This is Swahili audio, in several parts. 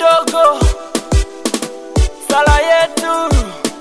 kidogo, sala yetu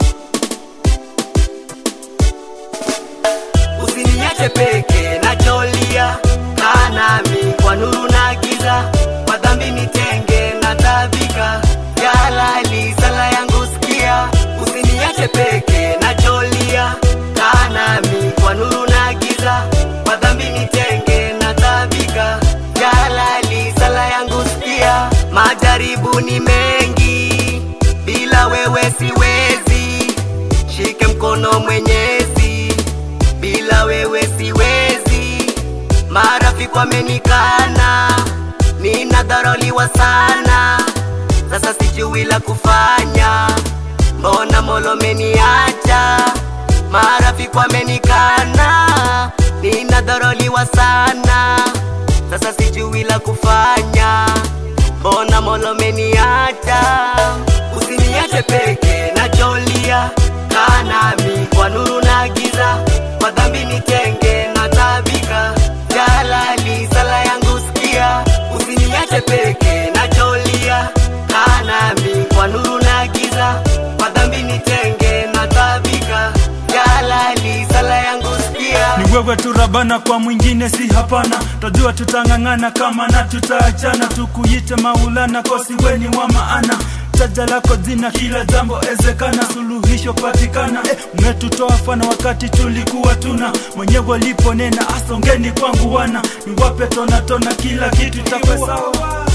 Usiniache peke nacholia, kaa nami kwa nuru na giza, kwa dhambi nitenge na tabika, ya halali sala yangu sikia. Usiniache peke nacholia, kaa nami kwa nuru na giza, kwa dhambi nitenge na tabika, ya halali sala yangu sikia. Majaribu ni mengi, bila wewe siwezi, shike mkono Mwenyezi bila wewe siwezi. Marafiki wamenikana, ninadharauliwa sana, sasa sijui la kufanya. Mbona Mola umeniacha? Marafiki wamenikana, ninadharauliwa sana, sasa sijui la kufanya. Mbona Mola umeniacha? Usiniache peke nacholia, kaa nami kwa nuru na giza, kwa dhambi nitenge na tabika, jalali sala yangu sikia. Usiniache peke nacholia, kaa nami kwa nuru na giza, kwa dhambi nitenge na tabika, jalali sala yangu sikia. ni wewe tu rabana kwa mwingine si hapana tajua tutang'ang'ana kama na tutaachana tukuite maulana kosiweni wa maana taja lako jina kila jambo ezekana suluhisho patikana eh, umetutoa fana wakati tulikuwa tuna mwenyewe waliponena asongeni kwangu wana niwape tona tona kila kitu takwe sawa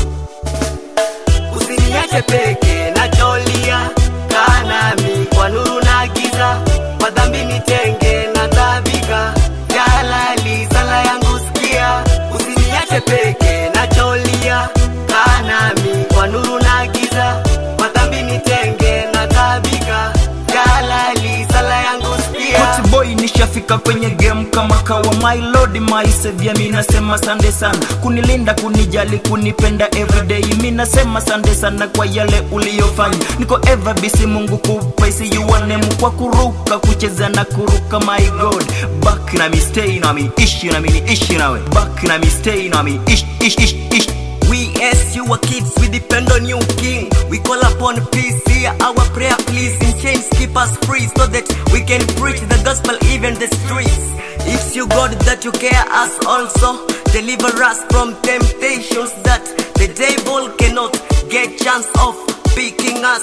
Usiniache peke nacholia, kaa nami kwa nuru na giza, kwa dhambi nitenge na tabika, jalali sala yangu sikia. Usiniache peke nacholia, kaa nami kwa nuru na giza, kwa dhambi nitenge na tabika, jalali sala yangu sikia. Hot boy nishafika kwenye game kama kawa my lord my savior mi nasema sande sana kunilinda kunijali kunipenda everyday mi nasema sande sana kwa yale uliyofanya niko ever busy mungu kupa isi name kwa kuruka kucheza na kuruka my god back na mi stay na mi ishi na mi ni ishi nawe back na mi stay na mi ish ish ish ish We as you are kids, we depend on you, King. We call upon peace, hear our prayer, please. In chains, keep us free so that we can preach the gospel even the streets. It's you, God, that you care us also. Deliver us from temptations that the devil cannot get chance of picking us.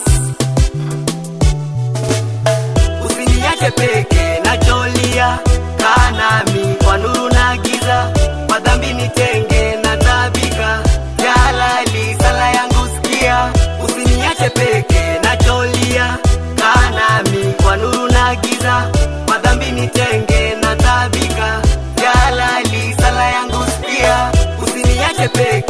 Usiniache peke nacholia, kaa nami kwa nuru na giza, kwa dhambi nitenge na tabika, jalali sala yangu sikia. Usiniache peke nacholia, kaa nami kwa nuru na giza, kwa dhambi nitenge na tabika, jalali sala yangu sikia. Usiniache peke